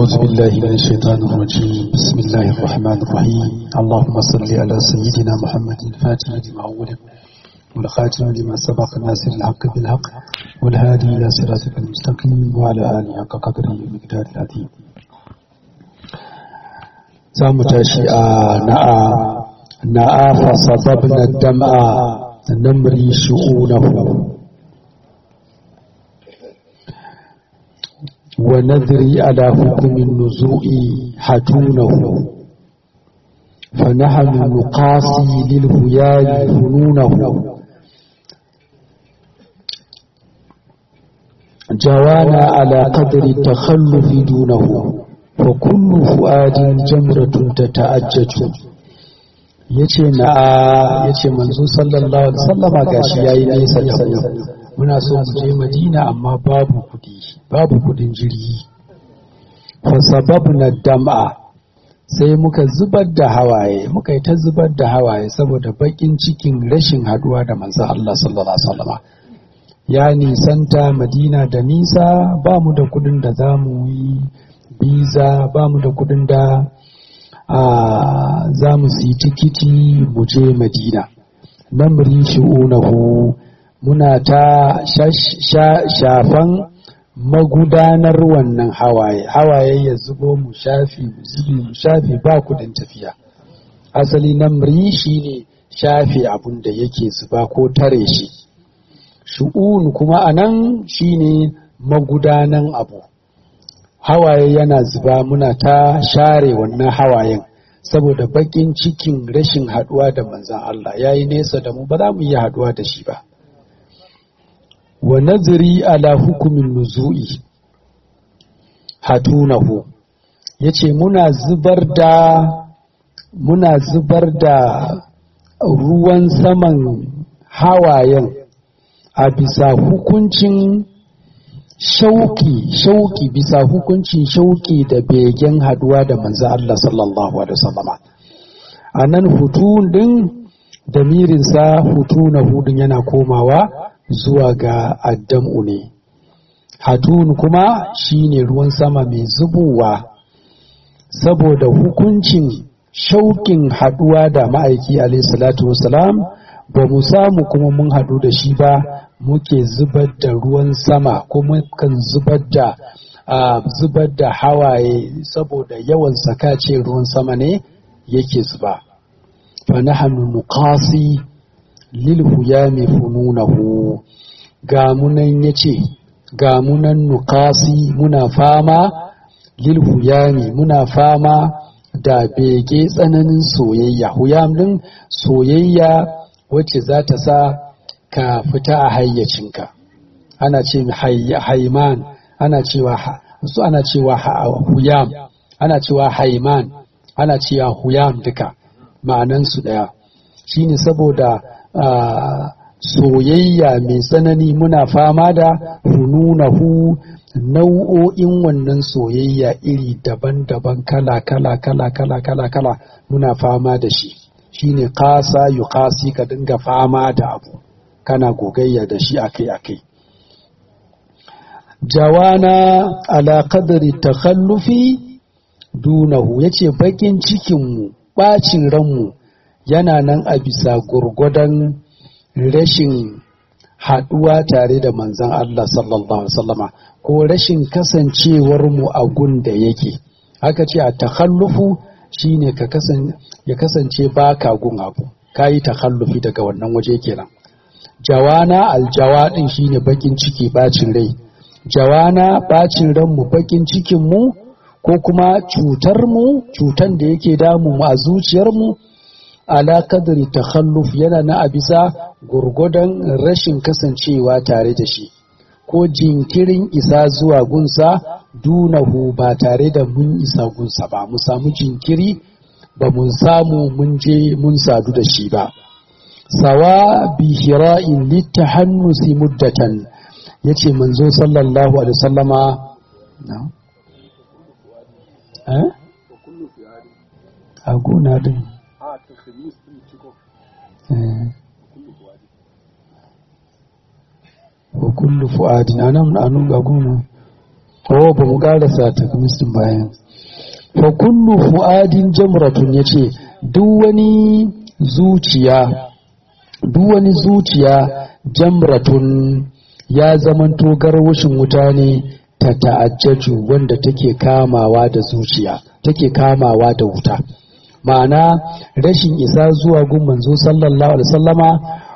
أعوذ بالله من الشيطان الرجيم بسم الله الرحمن الرحيم اللهم صل على سيدنا محمد الفاتح لما أولد والخاتم لما سبق ناصر الحق بالحق والهادي إلى صراطك المستقيم وعلى آله حق قدره ومقدار العظيم زام تاشي نعى نعى فصببنا الدمع نمري شؤونه ونذري على حكم النزوء حتونه فنحن نقاسي للهيال فنونه جوانا على قدر التخلف دونه وكل فؤاد جمرة تتأجج yace na yace manzo sallallahu alaihi wasallama gashi yayi nesa da mu muna so mu je madina amma babu kudi babu kudin jirgi fa sababna dam'a sai muka zubar da hawaye muka yi ta zubar da hawaye saboda bakin cikin rashin haduwa da manzon Allah sallallahu alaihi wasallama ya nisanta madina da nisa ba mu da kudin da za mu yi biza ba mu da kudin da za mu siyi tikiti mu je madina namri shi'unahu muna ta shafan magudanar wannan hawaye hawaye ya zubo mu shafi mu shafi ba kudin tafiya asali namri shine shafe abun da yake zuba ko tare shi shu'un kuma anan shine magudanan abu hawaye yana zuba muna ta share wannan hawayen saboda bakin cikin rashin haduwa da manzan Allah yayi nesa da mu ba za mu iya haduwa da shi ba wa nazari ala hukumin nuzu'i hatunahu yace muna zubar da muna zubar da ruwan saman hawayen a bisa hukuncin shauki shauki bisa hukuncin shauki da begen haduwa da manzo Allah sallallahu alaihi wasallama a nan hutun din damirinsa hutu na hudun yana komawa zuwa ga addamu ne hatun kuma shine ruwan sama mai zubowa saboda hukuncin shauƙin haɗuwa da ma'aiki salatu wasalam ba mu samu kuma mun haɗu da shi ba muke zubar da ruwan sama ko mukan zubar da zubar da hawaye saboda yawan sakace ruwan sama ne yake zuba fa nahnu nuqasi lil huyami fununahu ga munan yace ga munan nuqasi muna fama lil huyami muna fama da bege tsananin soyayya huyam din soyayya wacce za ta sa ka fita a hayyacinka ana ce haiman ana cewa su ana cewa huyam ana cewa haiman ana cewa huyam duka ma'anansu ɗaya shine saboda soyayya mai tsanani muna fama da hununahu nau'o'in wannan soyayya iri daban-daban kala-kala kala-kala kala-kala muna fama da shi shine kasa yu kasi ka dinga fama da abu kana gogayya da shi akai-akai jawana ala qadri takhallufi dunahu yace bakin cikinmu bacin ranmu yana nan a bisa gurgudan rashin haɗuwa tare da manzan Allah sallallahu Alaihi wasallama ko rashin kasancewar mu a gun da yake haka ce a takhallufu shine ka ya kasance ba ka gun abu ka yi takhallufi daga wannan waje kenan jawana aljawa ɗin shine bakin ciki bacin rai jawana bacin ranmu bakin cikin mu ko kuma cutar mu cutan da yake damu mu a zuciyar mu ala kadri takhalluf yana na a bisa gurgudan rashin kasancewa tare da shi ko jinkirin isa zuwa gunsa dunahu ba tare da mun isa gunsa ba mu samu jinkiri ba mun samu mun je mun sadu da shi ba sawa bi hira'in littahannusi muddatan yace manzo sallallahu alaihi wasallama eh a gona din wa kullu fu'adin anan anu ga goma oh ba mu karasa ta din bayan fa kullu fu'adin jamratun yace duk wani zuciya duk wani zuciya jamratun ya zamanto garwashin wuta ne ta ta'ajjaju wanda take kamawa da zuciya take kamawa da wuta ma'ana rashin isa zuwa gun manzo sallallahu alaihi wasallama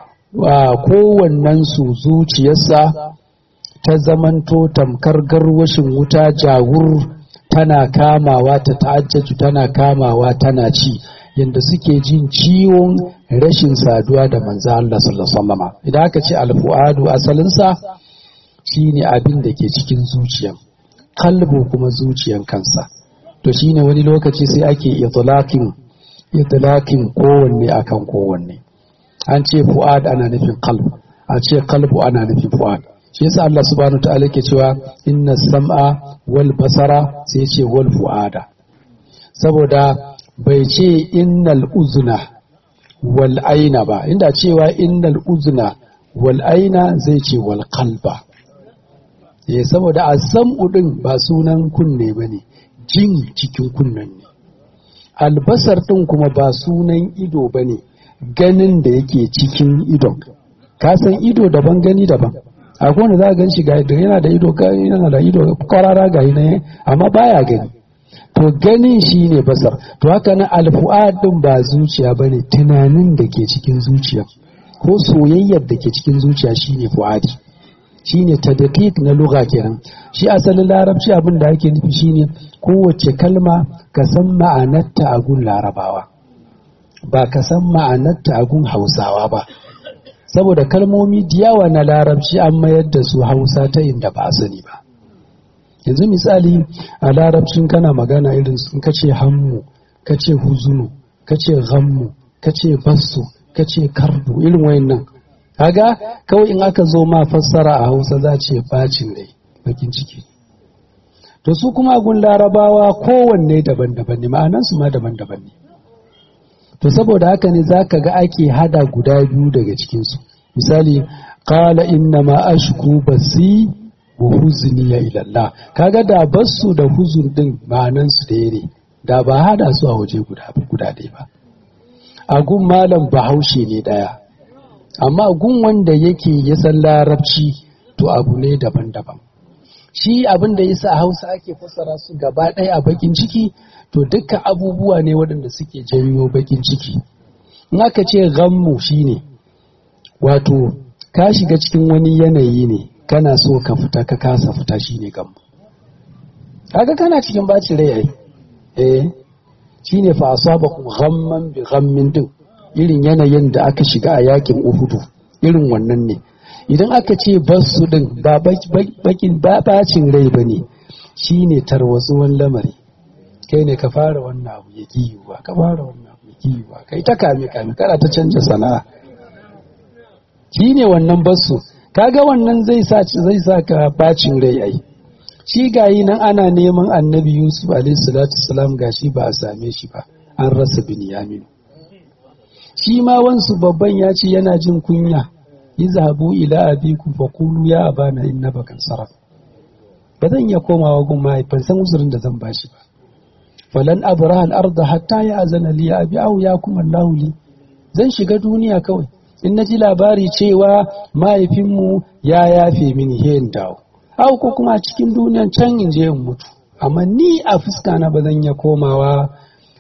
kowannen su zuciyarsa ta zamanto tamkar garwashin wuta jawur tana kamawa ta ta'ajjaju tana kamawa tana ci yadda suke jin ciwon rashin saduwa da manzo Allah sallallahu alaihi wasallama idan aka ce alfuadu asalinsa shine abin da ke cikin zuciyan kalbu kuma zuciyan kansa to shine wani lokaci sai ake itlaqin itlaqin kowanne akan kowanne an ce fuad ana nufin qalb a ce qalbu ana nufin fuad shi yasa Allah subhanahu ta'ala yake cewa inna sam'a wal basara sai ce wal fuada saboda bai ce innal uzna wal aina ba inda cewa innal uzna wal aina zai ce wal qalba eh saboda asam'u din ba sunan kunne bane jin cikin kunnen ne albasar din kuma ba sunan ido bane ganin da yake cikin idon ka san ido daban gani daban akwai wanda za ka gan shi ga yana da ido yana da ido kwarara ga ne amma baya gani to ganin shi ne basar to haka na alfu'ad din ba zuciya bane tunanin da ke cikin zuciya ko soyayyar da ke cikin zuciya shine fu'adi shine tadqiq na lugha kenan shi asalin larabci abin da ake nufi shine kowace kalma ka san ma'anarta a gun larabawa ba ka san ma'anarta a gun hausawa ba saboda kalmomi diyawa na larabci an mayar da su hausa ta inda ba a sani ba yanzu misali a larabcin kana magana irin sun kace hammu kace huzunu kace ghammu kace bassu kace karbu irin wayannan kaga kawai in aka zo ma fassara a hausa za ce bacin rai bakin ciki to su kuma gun larabawa kowanne daban-daban ne ma'anansu ma daban-daban ne to saboda haka ne zaka ga ake hada guda biyu daga cikinsu misali qala inna ma ashku basi wa huzni ya ilallah kaga da basu da huzun din ma'anansu ɗaya ne da ba hada su a waje guda guda ɗaya ba a gun malam bahaushe ne ɗaya amma gun wanda yake ya san larabci to abu ne daban-daban shi abin da yasa hausa ake fassara su gaba ɗaya a bakin ciki to duka abubuwa ne waɗanda suke janyo bakin ciki in aka ce gammu shine wato ka shiga cikin wani yanayi ne kana so ka fita ka kasa fita shine gammu kaga kana cikin bacin rai ai eh shine fa asabakum ghamman bi ghammin din irin yanayin da aka shiga a yakin uhudu irin wannan ne idan aka ce basu din ba bakin ba bacin rai bane shine tarwatsuwan lamari kai ne ka fara wannan abu ya kiyuwa ka fara wannan abu ya kiyuwa kai ta kame kame kana ta canja sana'a shine wannan basu kaga wannan zai sa zai sa ka bacin rai ai shi gayi nan ana neman annabi yusuf alaihi salatu salam gashi ba a same shi ba an rasa binyamin shi ma wansu babban ya ce yana jin kunya izhabu ila abikum faqulu ya abana innaka kan saraf ba zan iya komawa gun mahaifin san uzurin da zan bashi ba falan abraha al-arda hatta ya azana li abi aw ya kuma Allahu li zan shiga duniya kawai in naji labari cewa mahaifinmu ya yafe mini he dawo aw ko kuma cikin duniyan can in je in mutu amma ni a fuska na ba zan iya komawa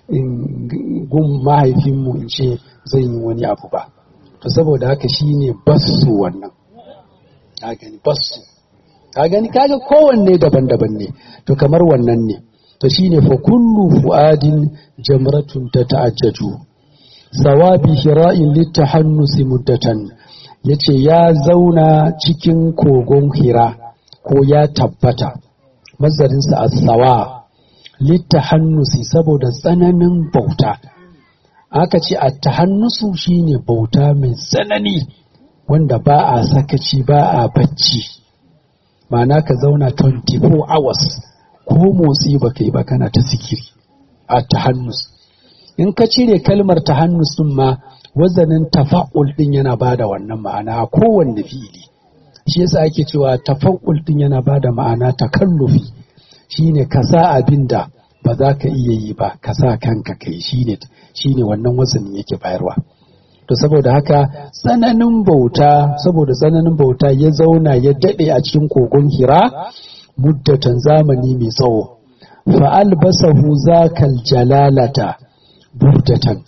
gun mahaifinmu in ce zan yi wani abu ba to saboda haka shine basu wannan ka gani basu ka gani kaga kowanne daban-daban ne to kamar wannan ne to shine fa kullu fuadin jamratun ta ta'ajjaju sawabi hira'in litahannusi muddatan yace ya zauna cikin kogon hira ko ya tabbata mazarinsa as-sawa litahannusi saboda tsananin bauta aka ce at-tahannusu shine bauta mai tsanani wanda ba a sakaci ba a bacci ma'ana ka zauna 24 hours ko motsi ba kai ba kana ta zikiri a tahannus in ka cire kalmar tahannus din ma wazanin tafa'ul din yana bada wannan ma'ana a kowanne fi'ili shi yasa ake cewa tafa'ul din yana bada ma'ana takallufi shine ka sa abin da ba za ka iya yi ba ka sa kanka kai shine shine wannan wazanin yake bayarwa to saboda haka tsananin bauta saboda tsananin bauta ya zauna ya dade a cikin kogon hira muddatan zamani mai tsawo fa'al basahu zakal jalalata burdatan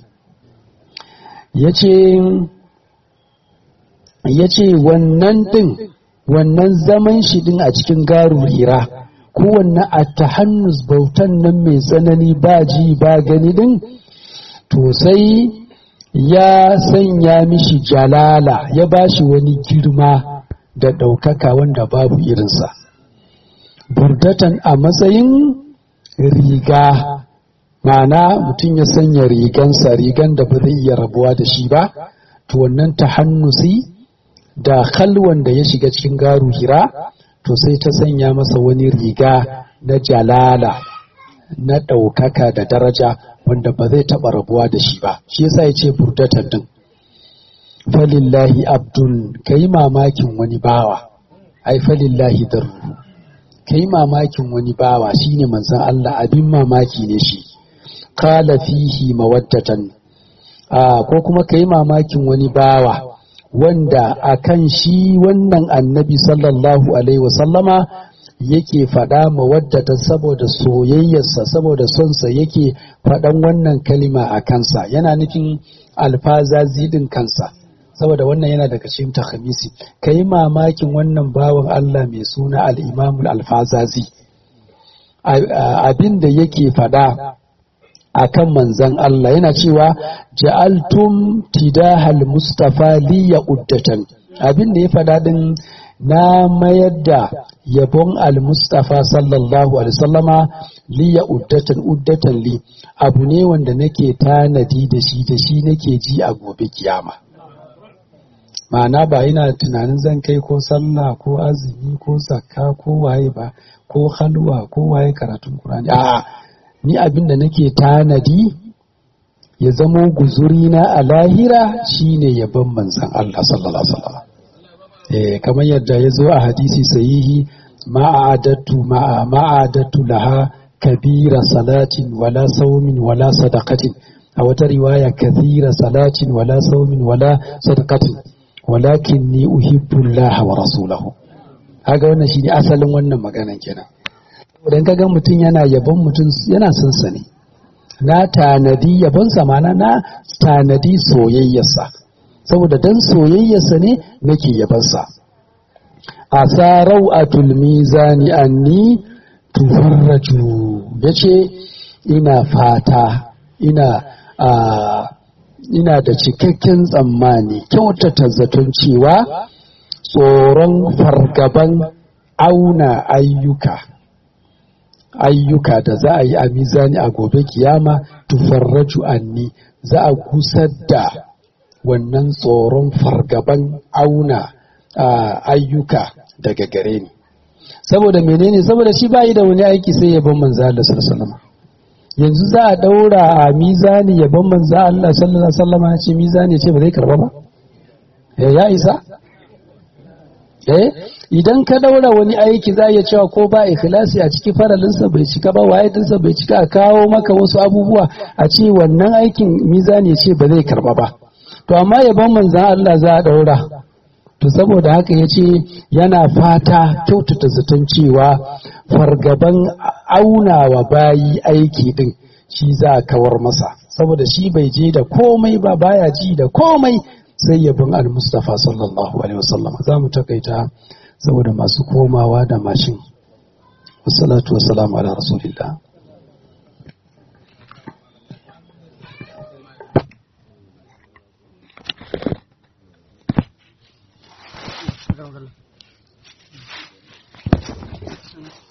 ya ce wannan ɗin wannan zaman shi ɗin a cikin garu hira kowanne a ta hannus bautan nan mai tsanani ba ji ba gani ɗin to sai ya sanya mishi jalala ya ba shi wani girma da ɗaukaka wanda babu irinsa burdatan a matsayin riga ma'ana mutum ya sanya rigansa rigan da ba zai iya rabuwa da shi ba to wannan ta hannusi da kalwan da ya shiga cikin garu hira to sai ta sanya masa wani riga na jalala na ɗaukaka da daraja wanda ba zai taɓa rabuwa da shi ba shi yasa ya ce burdatan din falillahi abdun ka yi mamakin wani bawa ai falillahi darru ka yi mamakin wani bawa shine manzon Allah abin mamaki ne shi kala fihi mawaddatan ko kuma ka yi mamakin wani bawa wanda akan shi wannan annabi sallallahu alaihi wasallama yake faɗa mawaddata saboda soyayyarsa saboda sonsa yake faɗan wannan kalima a kansa yana nufin alfazazi ɗin kansa saboda wannan yana daga cikin takhamisi ka yi mamakin wannan bawan Allah mai suna al'imamul alfazazi abin da yake faɗa a kan manzan Allah yana cewa ja'altum tidahal mustafa liya uddatan abin da ya faɗa ɗin na mayar da yabon al-mustafa sallallahu alaihi sallama liya uddatan uddatan li abu ne wanda nake tanadi da shi da shi nake ji a gobe kiyama ma'ana ba ina tunanin zan kai ko sallah ko azumi ko zakka ko waye ba ko halwa ko waye karatun Qur'ani a'a ni abin da nake tanadi ya zamo guzuri na a lahira shine yabon manzon Allah sallallahu alaihi wasallam eh kamar yadda ya zo a hadisi sahihi ma'adatu ma'adatu laha kabira salatin wala saumin wala sadaqatin a wata riwaya kathira salatin wala saumin wala sadaqatin walakin ni uhibbullah wa rasulahu kaga wannan shine asalin wannan maganan kenan idan kaga mutum yana yabon mutum yana son sa ne na tanadi yabon sa mana na tanadi soyayyarsa saboda dan soyayyarsa ne nake yabon sa asa rau'atul mizani anni tufarraju yace ina fata ina a ina da cikakken tsammani kyautata zaton cewa tsoron fargaban auna ayyuka ayyuka da za a yi a mizani a gobe kiyama tufarraju anni za a kusar da wannan tsoron fargaban auna ayyuka daga gare ni saboda menene saboda shi bayi da wani aiki sai ya ban manzo Allah sallallahu alaihi yanzu za a daura a mizani yaban manzo Allah sallallahu alaihi wasallam ya ce mizani ce ba zai karba ba eh ya isa eh idan ka daura wani aiki za ya cewa ko ba ikhlasi a ciki faralinsa bai cika ba waye dinsa bai cika a kawo maka wasu abubuwa a ce wannan aikin mizani ce ba zai karba ba to amma yaban manzon Allah za a daura to saboda haka ya ce yana fata kyautata zaton cewa fargaban aunawa bayi aiki din shi za a kawar masa saboda shi bai je da komai ba baya ji da komai sai yabin al-mustafa sallallahu alaihi wasallam za mu takaita saboda masu komawa da mashin wassalatu wassalamu ala rasulillah Gracias.